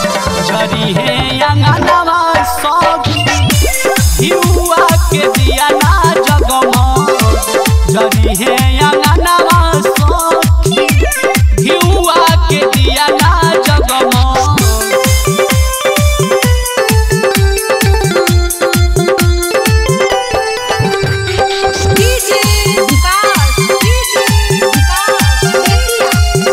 जरी हे अंगनवा सखी हिउआ के दिया ना जगमग जरी हे अंगनवा सखी हिउआ के दिया ना जगमग डीजे विकास डीजे विकास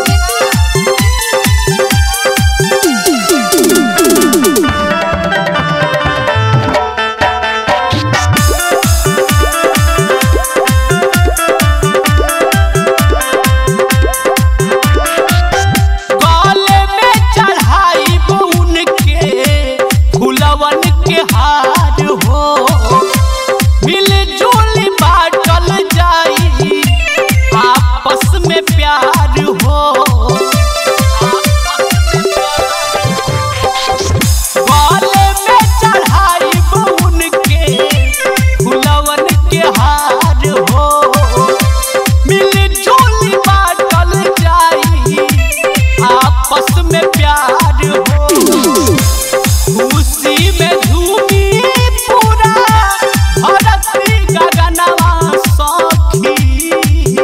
गले में चढ़ाई बुन के फुलवन के हार हो मिलजुल बाटल जाई आपस में प्यार हो गले में चढ़ाई बुन के फुलवन के हार हो मिलजुल बाटल जाई आपस में प्यार हो खुशी में झूमी पूरा धरती गगनवा सखी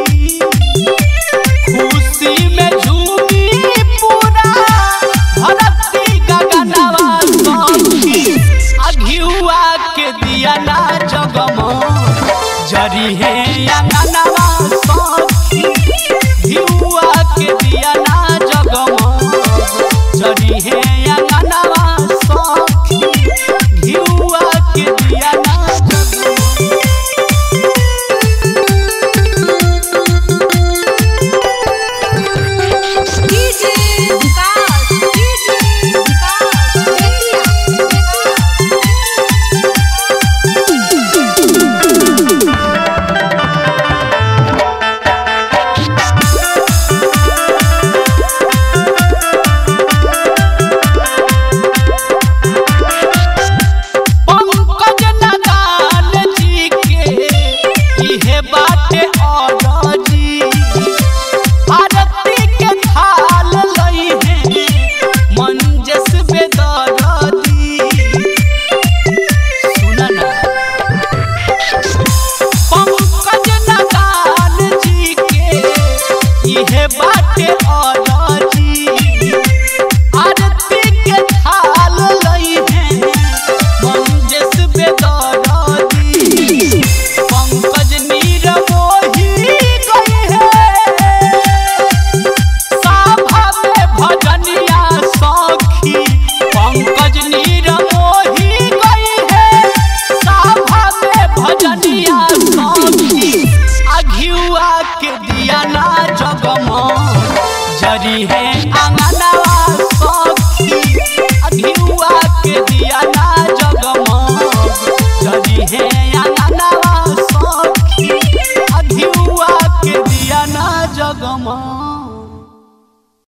खुशी में झूमी पूरा धरती गगनवा सखी अघियुआ के दिया ना जगमो जरी हे अंगनवा सखी घिउआ के दिया ना जगमो जरी हे अंगनवा सखी